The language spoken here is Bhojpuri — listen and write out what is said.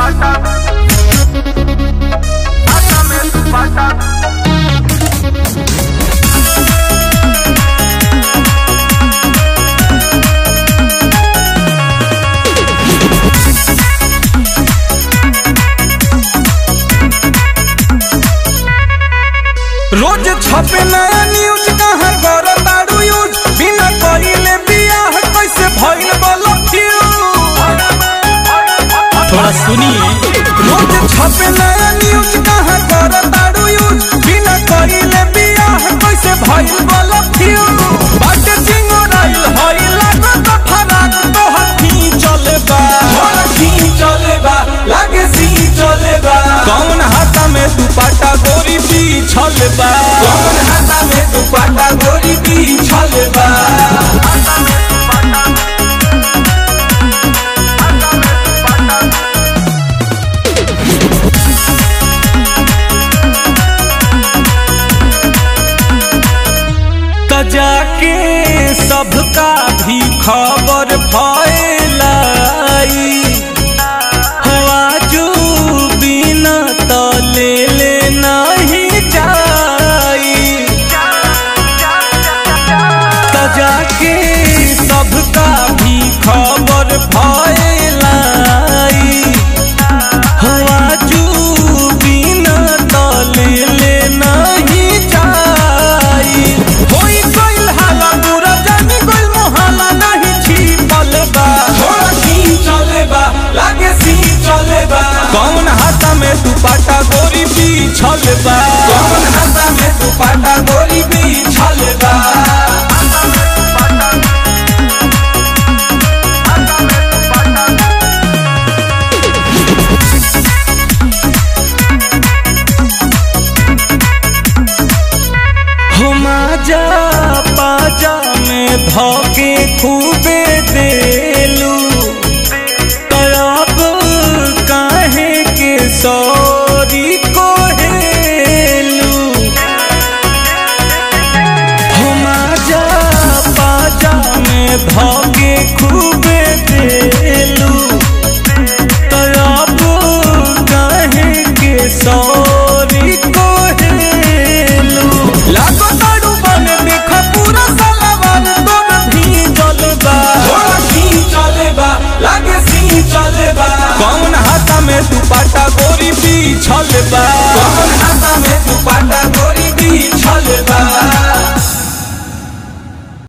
दुपट्टा हाथा में दुपट्टा रोज छपे नया न्यूज कहाँ कर तारू यूज बिना कहिले बियाह कैसे भइल बोलो थोड़ा सुनिए रोज छपे नया न्यूज कहाँ कर तारू यूज बिना कहिले बियाह कैसे भइल बोलो बाटे चिंगोराइल हई लागत फराक तो हथी चले बा हथी चले बा लागे सी चले बा कौन हाथा में दुपट्टा गोरी बिछल बा कौन हाथा में दुपट्टा गोरी बिछल बा हाथा में दुपट्टा हाथा में दुपट्टा त जाके सबका भी खबर फैलाई आजू बिना त ले ले नहीं जाई त जाके सबका भी खबर फैलाई आजू बिना त ले ले नहीं जाई होई गइल हाला पूरा जानी गइल मोहाला नहीं छिपल बा थोड़ा सी चले बा लागे सी चले बा कौन हाथा में दुपट्टा गोरी बिछल बा कौन हाथा में दुपट्टा गोरी बिछल बा हाथा में दुपट्टा हाथा में दुपट्टा हो माजा पाजा में धोके खूबे देलू तब काहे के सौरी को हेलू हो माजा पाजा में धोके खूबे देलू तब काहे के सौरी को हेलू लागो ताड़ू बने देख पूरा सलवार तोर भी चलबा थोड़ा सी चलेबा लागे सी चलेबा कौन हाथा में दुपट्टा गोरी बिछल बा कौन हाथा में दुपट्टा गोरी बिछल बा